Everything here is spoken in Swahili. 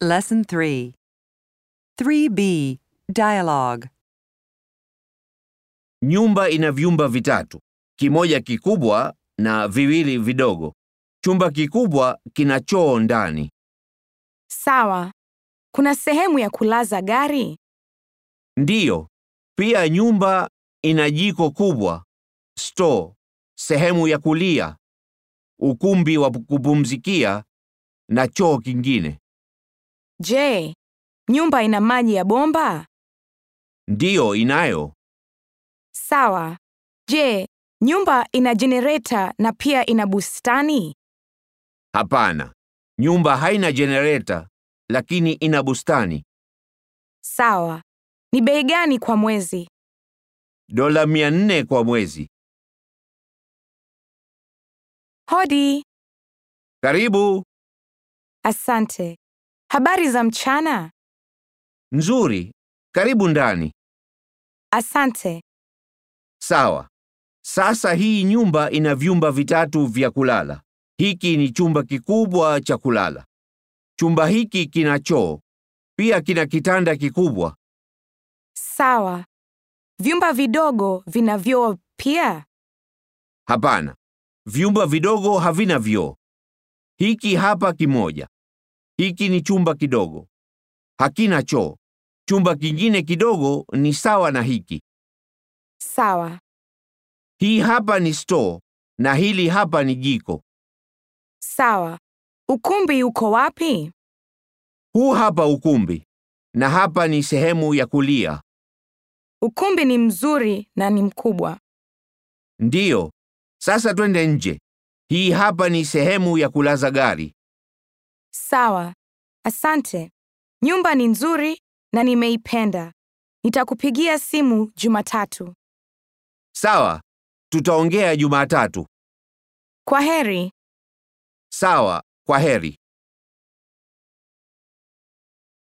Lesson 3. 3B. Dialogue. Nyumba ina vyumba vitatu, kimoja kikubwa na viwili vidogo. Chumba kikubwa kina choo ndani. Sawa. Kuna sehemu ya kulaza gari? Ndiyo, pia nyumba ina jiko kubwa, store, sehemu ya kulia, ukumbi wa kupumzikia na choo kingine. Je, nyumba ina maji ya bomba? Ndiyo, inayo. Sawa. Je, nyumba ina jenereta na pia ina bustani? Hapana, nyumba haina jenereta, lakini ina bustani. Sawa. Ni bei gani kwa mwezi? Dola mia nne kwa mwezi. Hodi. Karibu. Asante. Habari za mchana? Nzuri. Karibu ndani. Asante. Sawa. Sasa hii nyumba ina vyumba vitatu vya kulala. Hiki ni chumba kikubwa cha kulala. Chumba hiki kina choo. Pia kina kitanda kikubwa. Sawa. Vyumba vidogo vina vyoo pia? Hapana. Vyumba vidogo havina vyoo. Hiki hapa kimoja. Hiki ni chumba kidogo. Hakina choo. Chumba kingine kidogo ni sawa na hiki. Sawa. Hii hapa ni store na hili hapa ni jiko. Sawa. Ukumbi uko wapi? Huu hapa ukumbi na hapa ni sehemu ya kulia. Ukumbi ni mzuri na ni mkubwa. Ndiyo. Sasa twende nje. Hii hapa ni sehemu ya kulaza gari. Sawa. Asante. Nyumba ni nzuri na nimeipenda. Nitakupigia simu Jumatatu. Sawa. Tutaongea Jumatatu. Kwa heri. Sawa. Kwa heri.